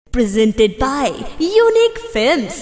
Presented by Unique Films.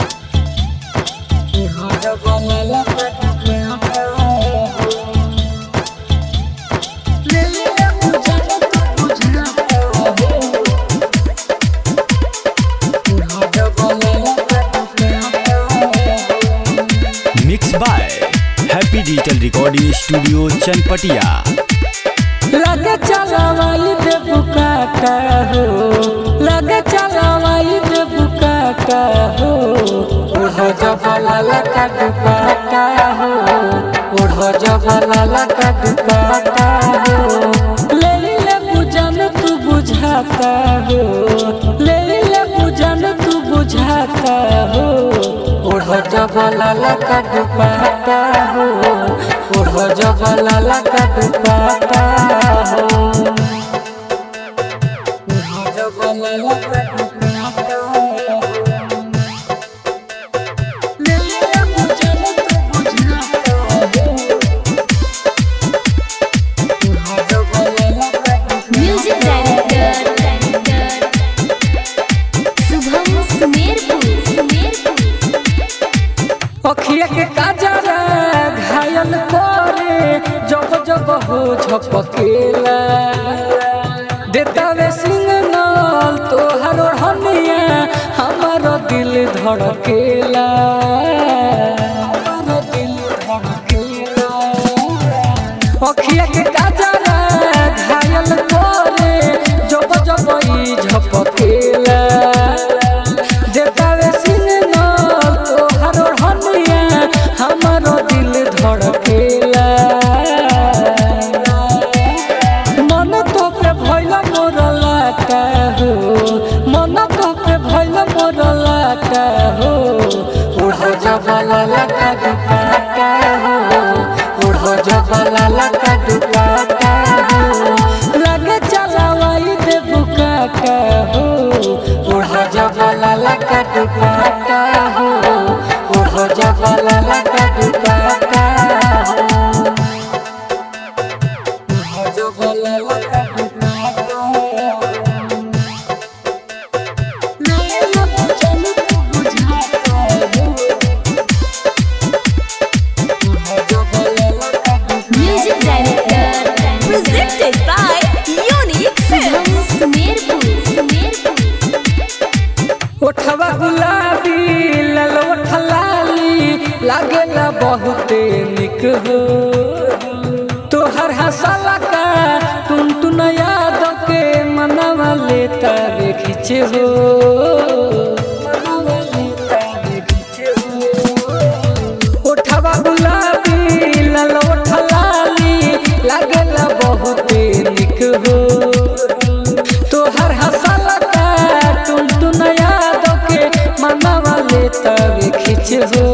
Mix by happy digital recording studio Chanpatia लगे चलावाई दे बुकाटा हो लगे चलावाई दे बुकाटा हो उड़ो जबला लका दुपाटा हो उड़ो जबला लका दुपाटा हो ले ले बुझन तू बुझाता हो ले ले बुझन तू बुझाता हो उड़ो जबला लका दुपाटा हो उड़ो जबला लका दुपाटा हो उड़ो जबला लका दुपाटा हो ले ले बुझन तू बुझाता हो उड़ो जबला लका Music Director. Subham Sumerpur. अखिया के काजरा घायल करे जब जब हो झपकेला देता वे सिग्नल तोहर हनिया हमार दिल धड़केला हमार दिल धड़केला अखिया के काजरा घायल करे जब जब ई झपकेला देतावे सिग्नल तोहर हनिया हमर दिल धड़केला मन तो पे भइल मोर लाटा हो मन तो पे भइल मोर लाटा हो उड़ जबला लका दुपाटा हो उड़ जबला लका दुपाटा हो लगे चलावाई दे बुकाटा हो उड़ जबला लका दुपाटा हो उड़ जबला लका दुपाटा हो उड़ जबला लका दुपाटा हो ले बुझन तू बुझाता हो उड़ जबला लका Music Director. Presented by Unique Films. ओठवा गुलाबी लाल ओठ लाली लागेला बहुते निक हो तोहर हंसला का तुम तू याद के मनवा लेता रे खींचे हो मनवा लेता रे खींचे हो। ओठवा गुलाबी लाल ओठ लाली लागेला बहुते निक हो तोहर हंसल का तुम तू याद के मनवा लेता वे खींच हो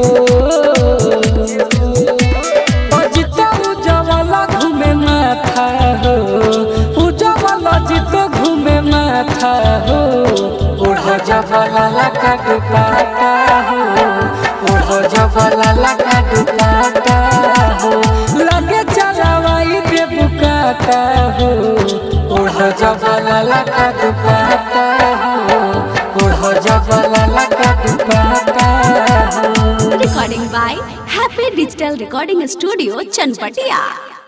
अजित उजवला घूमे माथा हो उजवला जित घूमे माथा हो उड़ जबला लका दुपाटा हो उड़ जबला लका दुपाटा हो लगे चलावाई दे बुकाटा हो उड़ जबला लका दुपाटा हो उड़ जबला लका दुपाटा हो Recording by Happy Digital Recording Studio, Chanpatia.